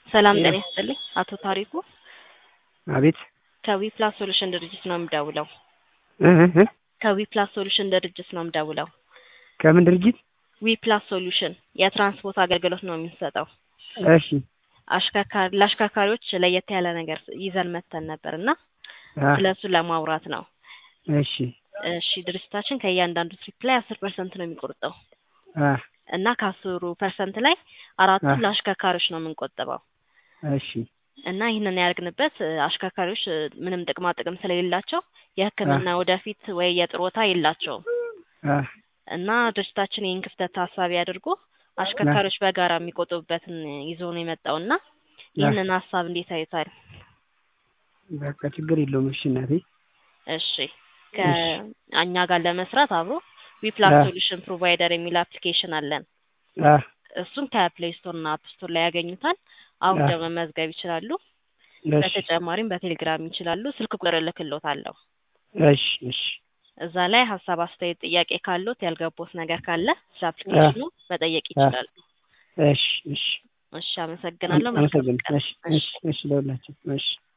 ሰላም ጤና ይስጥልኝ። አቶ ታሪኩ አቤት ከዊፕላስ ሶሉሽን ድርጅት ነው የምደውለው። እ እ ከዊፕላስ ሶሉሽን ድርጅት ነው የምደውለው። ከምን ድርጅት? ዊፕላስ ሶሉሽን የትራንስፖርት አገልግሎት ነው የምንሰጠው። እሺ አሽከርካሪ ለአሽከርካሪዎች ለየት ያለ ነገር ይዘን መተን ነበር እና አ ስለ እሱ ለማውራት ነው። እሺ እሺ ድርጅታችን ከእያንዳንዱ ትሪፕ ላይ አስር ፐርሰንት ነው የሚቆርጠው አ እና ከአስሩ ፐርሰንት ላይ አራቱን አ ለአሽከርካሪዎች ነው የምንቆጥበው እሺ እና ይህንን ያደርግንበት እ አሽከርካሪዎች እ ምንም ጥቅማ ጥቅም ስለሌላቸው አ የሕክምና ወደፊት ወይ የጥሮታ የላቸውም አ እና ድርጅታችን ይህን ክፍተት ታሳቢ አድርጎ አ አሽከርካሪዎች በጋራ የሚቆጥቡበትን ይዞ ነው የመጣው እና አ ይህንን ሀሳብ እንዴት አዩታል? በቃ ችግር የለውም። እሺ እናቴ እሺ እሺ ከእኛ ጋር ለመስራት አብሮ ዊፕላስ አ ሶሉሽን ፕሮቫይደር የሚል አፕሊኬሽን አለን። አ እሱን ከፕሌይ ስቶር እና አፕ ስቶር ላይ ያገኙታል። አ አውርደው መመዝገብ ይችላሉ። እሺ በተጨማሪም በቴሌግራም ይችላሉ። ስልክ ቁጥር እልክልዎታለሁ። እሺ እሺ እዛ ላይ ሀሳብ፣ አስተያየት፣ ጥያቄ ካሉት ያልገቦት ነገር ካለ ስለ አ አፕሊኬሽኑ መጠየቅ አ ይችላሉ። እሺ እሺ እሺ አም- አመሰግናለሁ። መልካም አመሰግን ቀን። እሺ እሺ እሺ እሺ ለሁላችሁ እሺ